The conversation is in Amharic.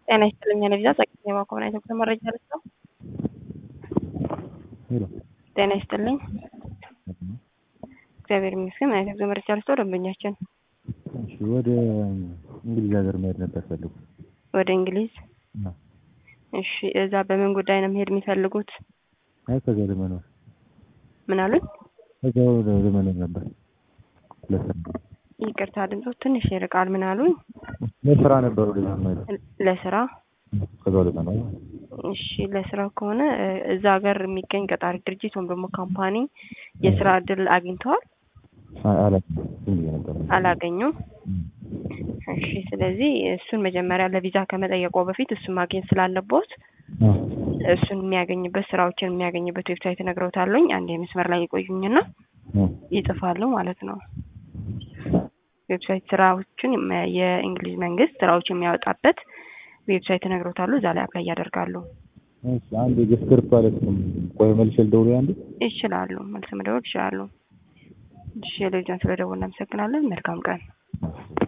ጤና ይስጥልኝ ለቪዛ ጸቅኝ የማኮምና ኢትዮጵያ መረጃ ልስጠው። ሄሎ ጤና ይስጥልኝ እግዚአብሔር ይመስገን። ምን አይነት የጉዞ መረጃ ልስጠው? ደንበኛችን እሺ፣ ወደ እንግሊዝ ሀገር መሄድ ነበር ፈልጉ። ወደ እንግሊዝ። እሺ፣ እዛ በምን ጉዳይ ነው መሄድ የሚፈልጉት? አይ ከዛ ለመኖር ምን አሉኝ? ከዛ ለመኖር ነበር ለስራ ይቅርታ ድምፆ ትንሽ ይርቃል። ምን አሉኝ? ለስራ ነበር ወደ መሄድ ለስራ ከዛ ለመኖር እሺ ለስራ ከሆነ እ እዛ ሀገር የሚገኝ ቀጣሪ ድርጅት ወይም ደግሞ ካምፓኒ የስራ እድል አግኝተዋል? አላውቅም ዝም ብዬ ነበር። አላገኙም። እሺ ስለዚህ እሱን መጀመሪያ ለቪዛ ከመጠየቆ በፊት እሱን ማግኘት ስላለቦት እሱን የሚያገኝበት ስራዎችን የሚያገኝበት ዌብሳይት እነግረውታለሁኝ። አንድ የመስመር ላይ ይቆዩኝና ይጽፋሉ ማለት ነው። ዌብሳይት ስራዎችን የመ- የእንግሊዝ መንግስት ስራዎች የሚያወጣበት ዌብሳይት እነግረውታለሁ። እዛ ላይ አፕላይ ያደርጋሉ። እሺ አንድ የስክሪፕት ማለት ነው። ቆይ መልሼ ልደውል አንዴ ይችላሉ። መልስ መደወል ይችላሉ። እሺ ሌሎችን ስለደወልን እናመሰግናለን። መልካም ቀን።